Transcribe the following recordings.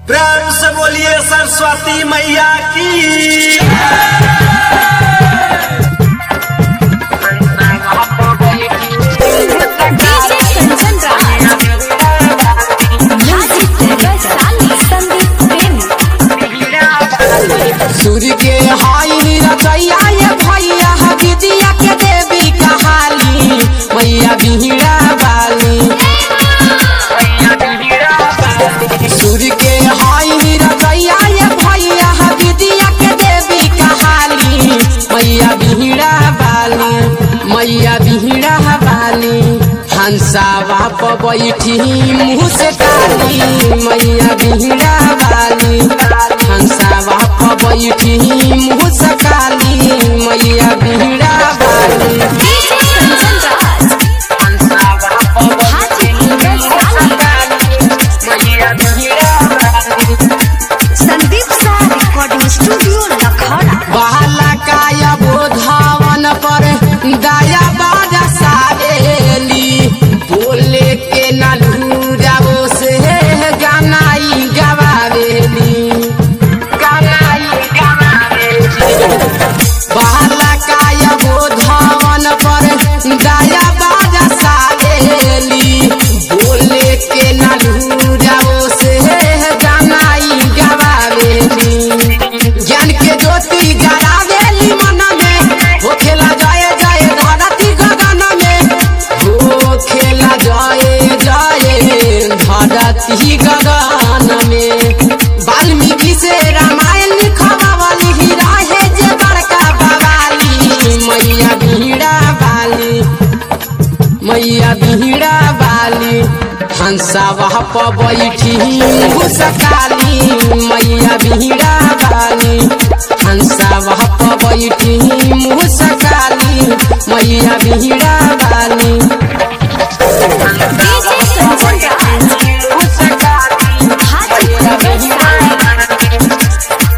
प्रेम से बोलिए सरस्वती मैया की डीजे कंचन राज म्यूजिक वैशाली संदीप प्रेमी सूर्य के हाई रचैया ये भैया विद्या के देवी कहाली मैया बिहड़ा बाली सूर्य के हाई रचैया ये भैया विद्या के देवी कहाली मैया बिहड़ा बाली मैया बिहड़ा बाली हंसावा पर बैठी मुँह से काली मैया बिहड़ा बाली हंसावा पर बैठी मुँह से काली मैया बिहड़ा बाली डीजे कंचन राज हाजीपुर वैशाली संदीप सा रिकॉर्डिंग स्टूडियो लखौड़ा बहला काया बोधावन पर दया बाजा सारेली बोले के नलूराओ से गानाई गवावेली गानाई गवावेली बहला काया बोधावन पर दया बाजा सारेली बोले के नलूराओ से गानाई गवावेली ज्ञान के ज्योति जरावेली मन में हो खेला जाए जाए धरती गगन में हो खेला जाए जाए धरती गगन में वाल्मीकि से रामायण लिखवावली हीरा है जे बड़का बवाली मैया बीड़ा वाली मैया बिहड़ा बाली हंसावा पर बैठी मुसकाली मैया बिहड़ा बाली हंसावा पर बैठी मुसकाली मैया बिहड़ा बाली डीजे कंचन राज हाजीपुर वैशाली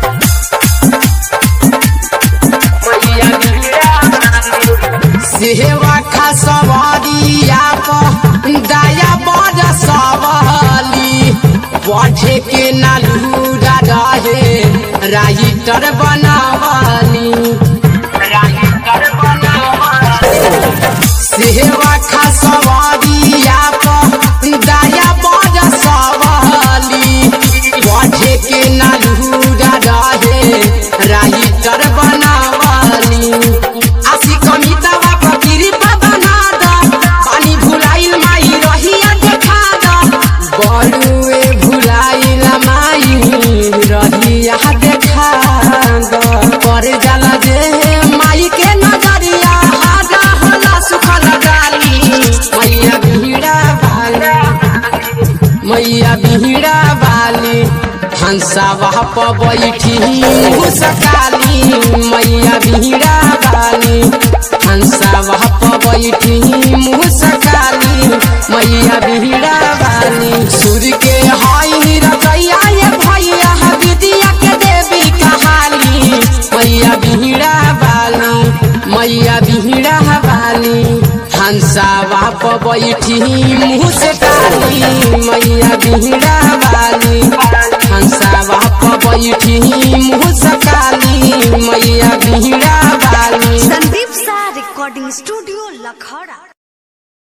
सेवा खसवरिया पर दया बड़ सवाली पढ़े के नलूरा रहे राइटर बनावाली राइटर बनावाली सेवा खसवरिया पर दया बड़ सवाली पढ़े के नलूरा रहे राइटर बनावाली आशी कमितावा फकीरी बना द पानी भुलाइल माई रहिया देखा द बड़ुए भुलाइल माई रहिया देखा द पर जाला जे माई के नजरिया हाजा होला सुखल डाली मैया भीड़ा वाली मैया बिहड़ा वाली हंसावा पर बैठी मुसकाली मैया बिहड़ा वाली हंसावा पर बैठी मुसकाली मैया बिहड़ा वाली सूर्य के हाई रचैया ये भैया विद्या के देवी कहाली मैया बिहड़ा वाली मैया बिहड़ा वाली हंसावा पर बैठी मुँह से काली मैया बिहड़ा वाली हंसावा पर बैठी मुँह से काली मैया बिहड़ा वाली संदीप सा रिकॉर्डिंग स्टूडियो लखौड़ा